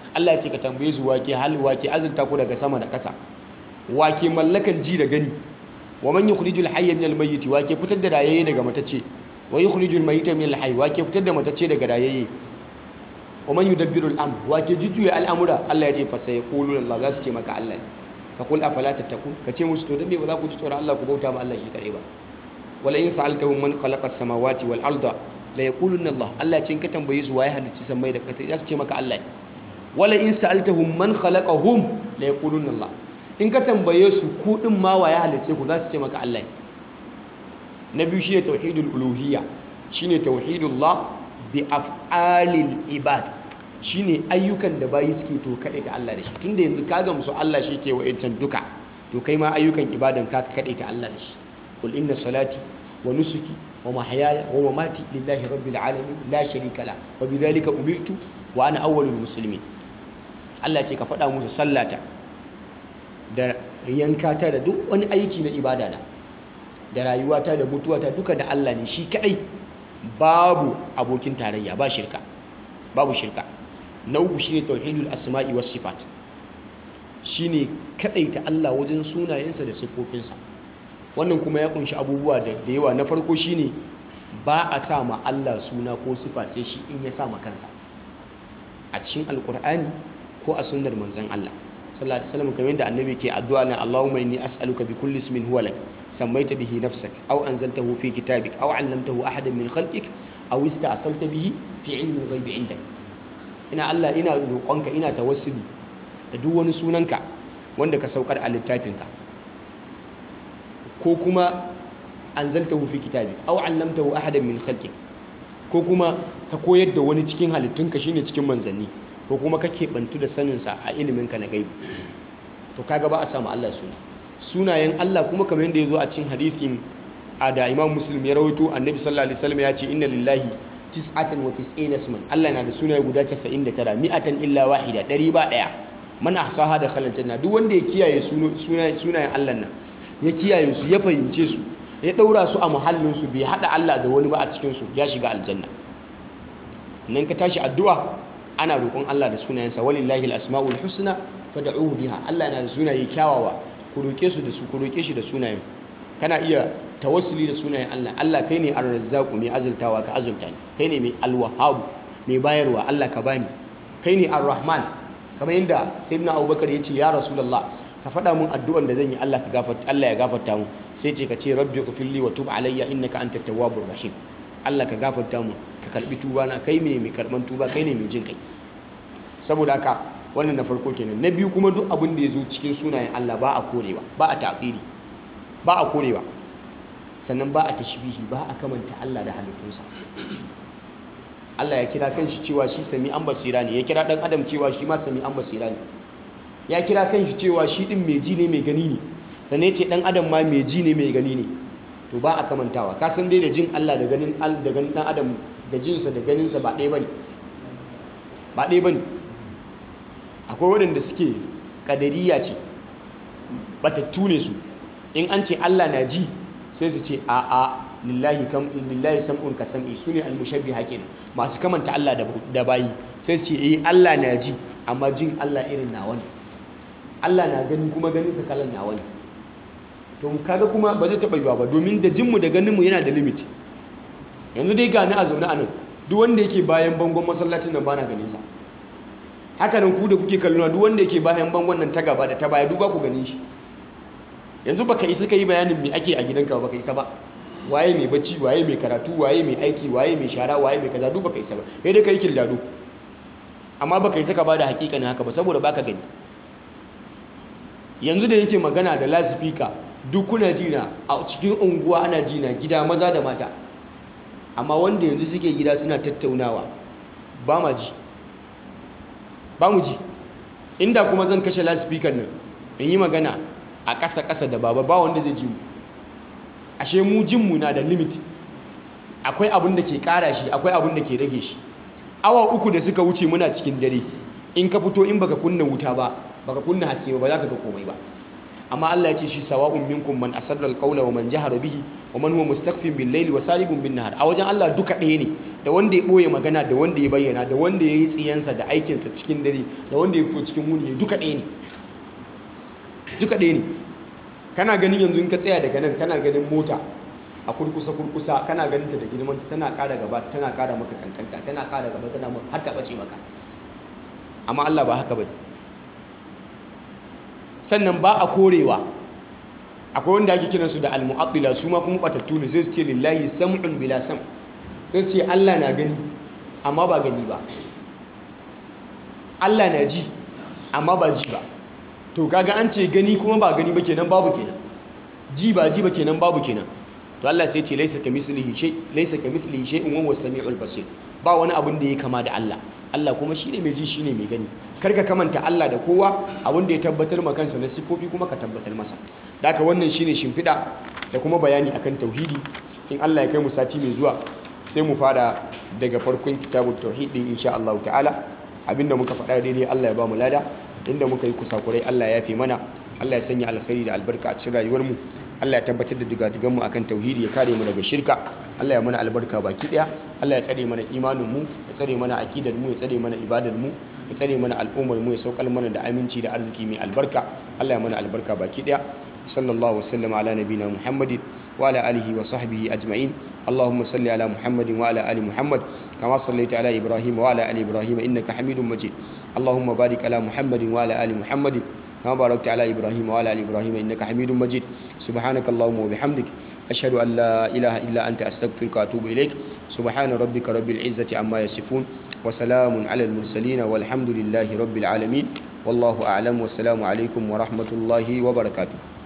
A: Allah ya ce ka tambaye su wake hal wake azurta ku daga sama da ƙasa wake mallakan ji da gani wa man yukhrijul hayya minal mayyit wake fitar da rayayye daga matacce wa yukhrijul mayyita minal hayy wake fitar da matacce daga rayayye wa man yudabbiru al-amr wake jujjuya al'amura Allah ya ce fa sayaquluna Allah za su ce maka Allah fa qul afala tattaqun ka ce musu to dan me ba za ku ji tsoron Allah ku bauta ma Allah shi kare ba wala in sa'altahum man khalaqa as-samawati wal arda la yaquluna Allah Allah ce in ka tambaye su waye halicci samai da ƙasa za su ce maka Allah wala in sa'altahum man khalaqahum la yaquluna Allah in ka tambaye su ku din ma waye halicce ku za su ce maka Allah na biyu shine tauhidul uluhiyya shine tauhidullah bi af'alil ibad shine ayyukan da bayi suke to kade ta Allah da shi tunda yanzu ka gamsu Allah shi ke wa'incan duka to kai ma ayyukan ibadan ka kade ta Allah da shi qul inna salati wa nusuki wa mahyaya wa mamati lillahi rabbil alamin la sharika la wa bidhalika umirtu wa ana awwalul muslimin Allah ce ka faɗa musu sallata da yankata da duk wani aiki na ibada na da rayuwata da mutuwata duka da Allah ne shi kadai babu abokin tarayya ba shirka babu shirka na uku shine tauhidul asma'i was sifat shine kadaita Allah wajen sunayensa da sifofinsa wannan kuma ya kunshi abubuwa da yawa na farko shine ba a sa ma Allah suna ko sifa sai shi in ya sa ma kansa a cikin alkur'ani ko a sunnar manzon Allah sallallahu alaihi wasallam kamar yadda annabi ke addu'a na Allahumma inni as'aluka bi kulli ismin huwa lak sammaita bihi nafsak aw anzaltahu fi kitabik aw 'allamtahu ahadan min khalqik aw ista'salta bihi fi 'ilmi al-ghaibi 'indak ina Allah ina roƙonka ina tawassuli da duk wani sunanka wanda ka saukar a littafinka ko kuma anzaltahu fi kitabik aw 'allamtahu ahadan min khalqik ko kuma ka koyar da wani cikin halittunka shine cikin manzanni ko kuma kake bantu da saninsa a iliminka na gaibi to kaga ba a samu Allah suna sunayen Allah kuma kamar yadda ya zo a cikin hadisin a da Imam Muslim ya rawaito Annabi sallallahu alaihi wasallam ya ce inna lillahi tis'atan wa tis'ina isman Allah na da sunaye guda 99 mi'atan illa wahida ɗari ba ɗaya man ahsaha da khalal janna duk wanda ya kiyaye sunayen Allah nan ya kiyaye su ya fahimce su ya daura su a muhallin su bai hada Allah da wani ba a cikin su ya shiga aljanna nan ka tashi addu'a ana roƙon Allah da sunayensa walillahi al-asma'ul husna fad'uhu biha Allah na da sunaye kyawawa ku roƙe su da su ku roƙe shi da sunayen kana iya tawassuli da sunayen Allah Allah kai ne ar-razzaq mai azultawa ka azulta ni kai ne mai al-wahhab mai bayarwa Allah ka bani kai ne ar-rahman kamar yadda sayyidina Abubakar ya ce ya rasulullah ka faɗa mun addu'an da zan yi Allah ka gafarta Allah ya gafarta mu sai ce ka ce rabbi ighfirli wa tub alayya innaka antat tawwabur rahim Allah ka gafarta mu ka karbi tuba na kai ne mai karban tuba kai ne mai jin kai saboda haka wannan na farko kenan na biyu kuma duk abin da ya zo cikin sunayen Allah ba a korewa ba a ta'qili ba a korewa sannan ba a tashbihi ba a kamanta Allah da halittunsa Allah ya kira kanshi cewa shi sami an basira ne ya kira dan adam cewa shi ma sami an basira ne ya kira kanshi cewa shi din mai ji ne mai gani ne sannan ya ce dan adam ma mai ji ne mai gani ne to ba a kamantawa ka san dai da jin Allah da ganin da ganin dan adam da jinsa da ganinsa ba ɗaya bane ba ɗaya bane akwai waɗanda suke kadariya ce batattu ne su in an ce Allah na ji sai su ce a a lillahi kam lillahi sam'un ka sam'i sune almushabbiha kenan masu kamanta Allah da bayi sai su ce eh Allah na ji amma jin Allah irin nawa ne Allah na gani kuma ganin sa kalan nawa ne to kaga kuma ba zai taɓa yiwa ba domin da jinmu da ganinmu yana da limit yanzu dai gani a zaune a nan duk wanda yake bayan bangon masallacin nan bana ganin sa haka nan ku da kuke kallona duk wanda yake bayan bangon nan ta gaba da ta baya duk ba ku ganin shi yanzu baka isa ka yi bayanin me ake a gidanka ba baka isa ba waye mai bacci waye mai karatu waye mai aiki waye mai shara waye mai kaza duk baka isa ba sai dai kai kildado amma baka isa ka bada hakikanin haka ba saboda baka gani yanzu da yake magana da lasifika duk kuna jina a cikin unguwa ana jina gida maza da mata amma wanda yanzu suke gida suna tattaunawa ba ma ji ba mu ji inda kuma zan kashe lasifikar nan in yi magana a ƙasa-ƙasa da baba ba wanda zai ji mu ashe mu jinmu na da limit akwai abin da ke ƙara shi akwai abin da ke rage shi awa uku da suka wuce muna cikin dare in ka fito in baka kunna wuta ba baka kunna haske ba za ka ga komai ba amma Allah ya ce shi sawa'un minkum man asarra alqawla wa man jahara bihi wa man huwa mustaqfin bil layli wa saribun bin nahar a wajen Allah duka ɗaya ne da wanda ya ɓoye magana da wanda ya bayyana da wanda ya yi tsiyansa da aikinsa cikin dare da wanda ya fito cikin wuni duka ɗaya ne duka ɗaya ne kana ganin yanzu in ka tsaya daga nan kana ganin mota a kurkusa kurkusa kana ganin ta da girmanta tana ƙara gaba tana ƙara maka kankanta tana ƙara gaba tana maka har ta ɓace maka amma Allah ba haka bane sannan ba a korewa akwai wanda ake kiransu da al-mu'attila su ma kuma batattu ne sai su ce lillahi sam'un bila sam sai su ce Allah na gani amma ba gani ba Allah na ji amma ba ji ba to kaga an ce gani kuma ba gani ba kenan babu kenan ji ba ji ba kenan babu kenan to Allah sai ce laisa kamithlihi shay laisa kamithlihi shay'un wa huwa as-sami'ul basir ba wani abin da ya kama da Allah Allah kuma shine mai ji shine mai gani karka kamanta Allah da kowa abin da ya tabbatar ma kansa na sifofi kuma ka tabbatar masa daka wannan shine shimfiɗa da kuma bayani akan tauhidi in Allah ya kai mu sati mai zuwa sai mu fara daga farkon kitabut tauhid din insha Allah ta'ala abinda muka faɗa daidai Allah ya ba mu lada inda muka yi kusakurai Allah ya fi mana Allah ya sanya alkhairi da albarka a cikin rayuwar mu Allah ya tabbatar da digadigan mu akan tauhidi ya kare mu daga shirka Allah ya mana albarka baki daya Allah ya tsare mana imanin mu ya tsare mana akidar mu ya tsare mana ibadar mu ya tsare mana al'ummar mu ya saukar mana da aminci da arziki mai albarka Allah ya mana albarka baki daya sallallahu wasallam ala nabina muhammadin wa ala alihi wa sahbihi ajma'in اللهم صل على محمد وعلى ال محمد كما صليت على ابراهيم وعلى ال ابراهيم انك حميد مجيد اللهم بارك على محمد وعلى ال محمد كما باركت على ابراهيم وعلى ال ابراهيم انك حميد مجيد سبحانك اللهم وبحمدك اشهد ان لا اله الا انت استغفرك واتوب اليك سبحان ربك رب العزه عما يصفون وسلام على المرسلين والحمد لله رب العالمين والله اعلم والسلام عليكم ورحمه الله وبركاته